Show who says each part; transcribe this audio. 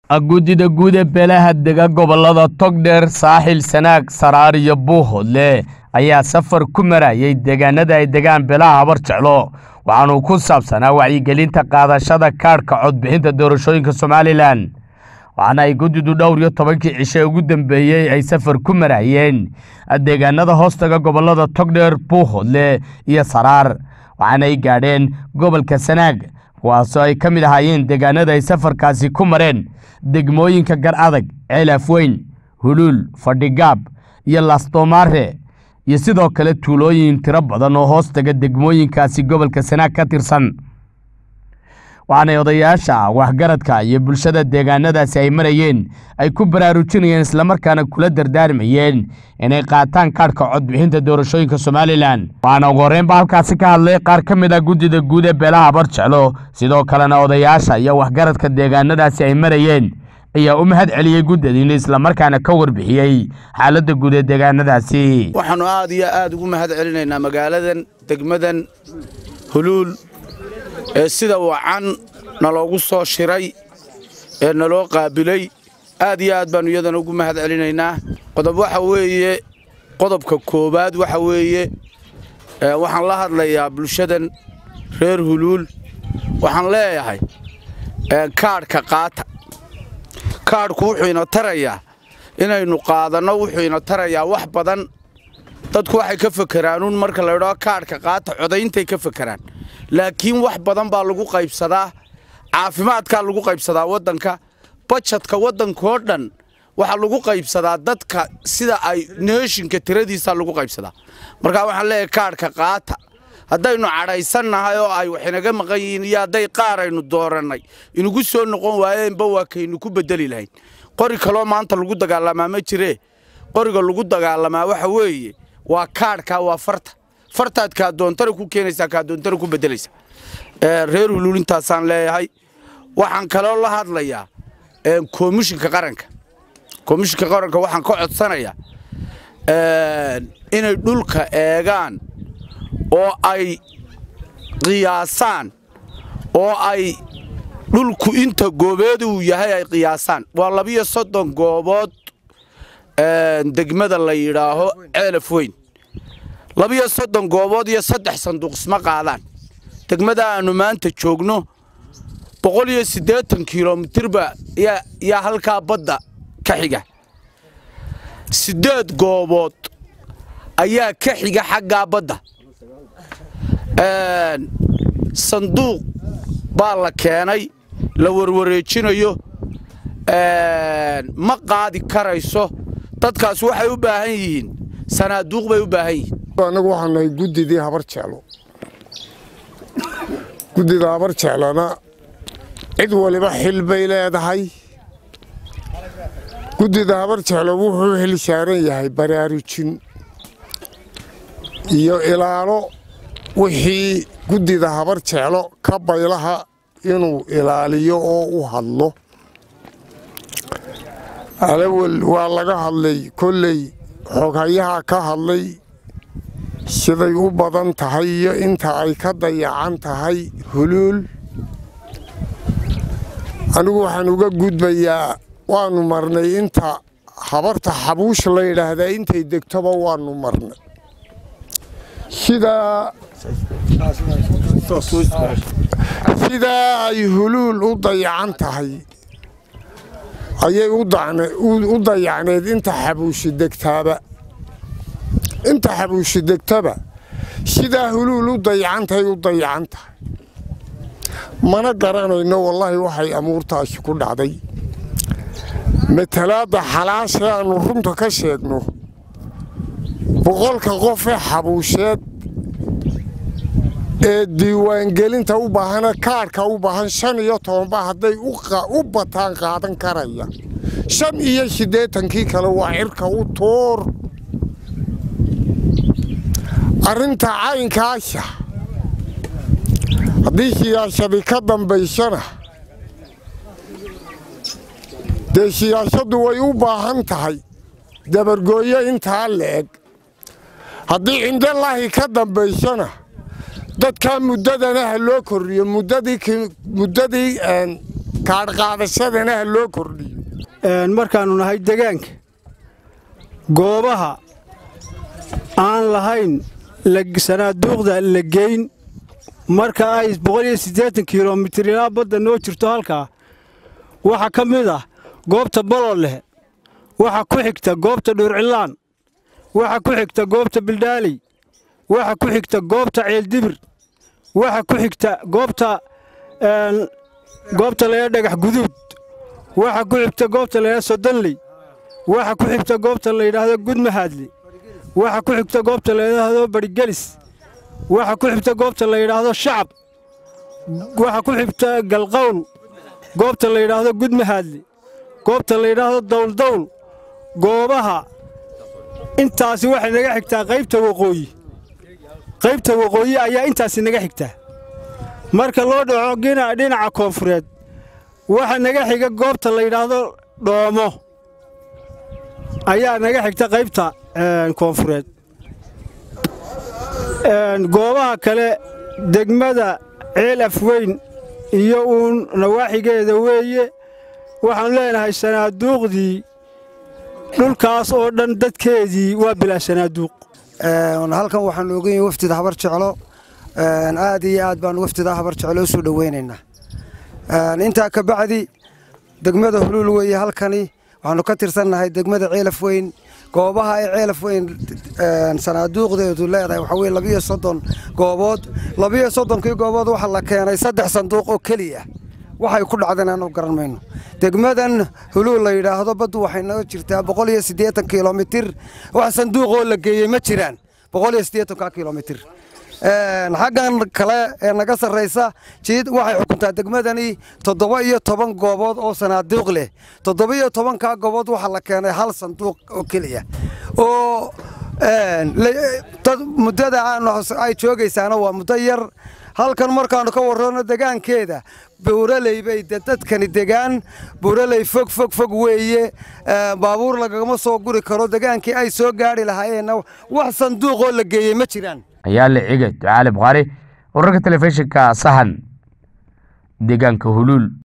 Speaker 1: guddida guud ee beelaha dega gobollada togdheer saaxil sanaag saraar iyo buuhoodle ayaa safar ku marayay deegaanada ay degaan beelaha habar jeclo waxaanuu ku saabsanaa wacyigelinta qaadashada kaadhka codbixinta doorashooyinka somalilan waxaana ay guddidu dhowr iyo tobankii cishe ugu dambeeyey ay safar ku marayeen deegaanada hoostaga gobollada togdheer buuhoodle iyo saraar waxaana ay gaadheen gobolka sanaag kuwaasoo ay ka mid ahaayeen deegaanada ay safarkaasi ku mareen degmooyinka gar adag ceelaaf weyn huluul fadhigaab iyo lastomaare iyo sidoo kale tuulooyin tiro badan oo hoos taga degmooyinkaasi gobolka sanaag ka tirsan waxaanay odayaasha waxgaradka iyo bulshada deegaanadaasi ay marayeen ay ku baraarujinayeen islamarkaana kula dardaarmayeen inay qaataan kaadhka codbixinta doorashooyinka somalilan waxaana ugu horreynba halkaasi ka hadlay qaar ka mid ah guddida guud ee beelaha habar jeclo sidoo kalena odayaasha iyo waxgaradka deegaanadaasi ay marayeen ayaa u mahad celiyey guddadiina islamarkaana ka warbixiyey xaaladda guud ee deegaanadaasi
Speaker 2: waxaannu aad iyo aad ugu mahad celinaynaa magaaladan degmadan huluul ee sida wacan naloogu soo shiray ee naloo qaabilay aad iyo aad baannu iyadana ugu mahad celinaynaa qodob waxa weeye qodobka koowaad waxa weeye waxaan la hadlayaa bulshadan reer huluul waxaan leeyahay kaadhka qaata kaadhku wuxuu ina tarayaa inaynu qaadanno wuxuu ina tarayaa wax badan dadku waxay ka fakeraanuun marka la idhao kaadhka qaata codayntay ka fakeraan laakiin wax badan baa lagu qaybsadaa caafimaadkaa lagu qaybsadaa waddanka bajadka waddankoo dhan waxaa lagu qaybsadaa dadka sida ay neeshinka tiradiisaa lagu qaybsadaa markaa waxaan leeyahay kaadhka qaata haddaynu cadhaysannahay oo ay wax inaga maqan yihiin iyo hadday qaar aynu doorannay inugu soo noqon waayeenba waa kaynu ku beddeli lahayn qori kaloo maanta lagu dagaalamaa ma jiree qoriga lagu dagaalamaa waxa weeye waa kaadhkaa waa farta fartaad kaa doontana ku keenaysaa kaa doontana ku beddelaysa reer huluulintaasaan leeyahay waxaan kaloo la hadlayaa komishinka qaranka komishinka qaranka waxaan ka codsanayaa inay dhulka eegaan oo ay qiyaasaan oo ay dhulku inta goobeed uu yahay ay qiyaasaan waa labiyo soddon goobood degmada la yidhaaho ceelaf weyn labiyo soddon goobood iyo saddex sanduuq isma qaadaan degmada aannu maanta joogno boqol iyo siddeetan kilomitirba yaa halkaa badda ka xiga siddeed goobood ayaa ka xiga xaggaa badda sanduuq baa la keenay la warwareejinayo ma qaadi karayso dadkaas waxay u baahan yihiin sanaaduuq bay u baahan yihiin
Speaker 3: annagu waxaan nahay guddidii habar jeclo guddida habar jeclona cid waliba xil bay leedahay guddida habar jeclo wuxuu xil saaran yahay baraarujin iyo ilaalo wixii guddida habar jeclo ka baylaha inuu ilaaliyo oo u hadlo alawel waa laga hadlay kolley xoghayaha ka hadlay siday u badan tahay iyo inta ay ka dayacan tahay huluul anigu waxaan uga gudbayaa waannu marnay inta habarta xabuush la yidhaahdaa intay degtoba waannu marnay sidaa sidaa ay huluul u dayacan tahay ayay u dayacneed inta xabuushi degtaaba inta xabuushi degtaba sidaa huluul u dayacantahay u dayacan tahay mana garanayno wallaahi waxay amuurtaasi ku dhacday matalaadda xalaasha aannu runta ka sheegno boqolka qof ee xabuusheed ee diiwaangelinta u baahana kaadhka u baahan shan iyo tobanba hadday u bataan qaadan karaya shan iyo siddeetankii kale waa cirka u tuur arrinta caynkaasha haddii siyaasadi ka dambaysana dee siyaasaddu way u baahan tahay dabargooyo intaa le'eg haddii cindolaahi ka dambaysana dadkaa muddadana ha loo kordhiyo muddadii kaadhqaadashadana ha loo kordhiyo
Speaker 4: markaannu nahay degaanka goobaha aan lahayn sanaaduuqda la geyn marka ay kilomitir ilaa badda noo jirto halkaa waxaa ka mid ah goobta bololeh waxa ku xigta goobta dhuurcilaan waxa ku xigta goobta bildhaaley waxa ku xigta goobta ceeldibir waxa ku xigta goobta goobta laydha dhagax guduud waxa ku xigta goobta laydha sodonley waxa ku xigta goobta layidhaahdo gudmahaadle waxa ku xigta goobta layidhaahdo barigelis waxa ku xigta goobta layidhaahdo shacab waxa ku xigta galqowl goobta layidhaahdo gudmahaadle goobta layidhaahdo dawldawl goobaha intaasi waxay naga xigtaa qaybta waqooyi qaybta waqooyi ayaa intaasi naga xigtaa marka loo dhaco dhinaca koonfureed waxa naga xiga goobta layidhaahdo dhoomo ayaa naga xigta qaybta koonfureed goobaha kale degmada ceel afweyn iyo uun nawaaxigeeda weeye waxaannu leenahay sanaaduuqdii dhulkaas oo dhan dadkeedii waa bilaa sanaaduuq
Speaker 5: halkan waxaan ogayn wafdida habar jeclo aad iyo aad baan wafdida habar jeclo u soo dhoweynaynaa intaa ka bacdi degmada huluul weeye halkani waxaannu ka tirsannahay degmada ceelaf weyn goobaha ay ceelaf weyn sanaaduuqdeedu leedahay waxaa weye labiyo soddon goobood labiyo soddonkii goobood waxaa la keenay saddex sanduuq oo keliya waxay ku dhacdeen aanu garan mayno degmadan huluul la yidhaahdo baddu waxay naga jirtaa boqol iyo siddeetan kilomitir wax sanduuqoo la geeyey ma jiraan boqol iyo siddeetanka kilomitir xaggan kale ee naga sarraysa jiid waxay xukuntaa degmadani toddoba iyo toban goobood oo sanaaduuq leh toddoba iyo tobankaa goobood waxaa la keenay hal sanduuq oo keliya oo muddada ay joogaysaana waa muddo yar halkan markaannu ka warranno degaankeeda buuraley bay dadkani degaan buuraley fog fog fog weeye baabuur lagagama soo guri karo degaankii ay soo gaadhi lahaayeenna wax sanduuqoo la geeyey ma jiraan
Speaker 1: ayaa la cige ducaale bukhaari wararka telefishinka sahan deegaanka huluul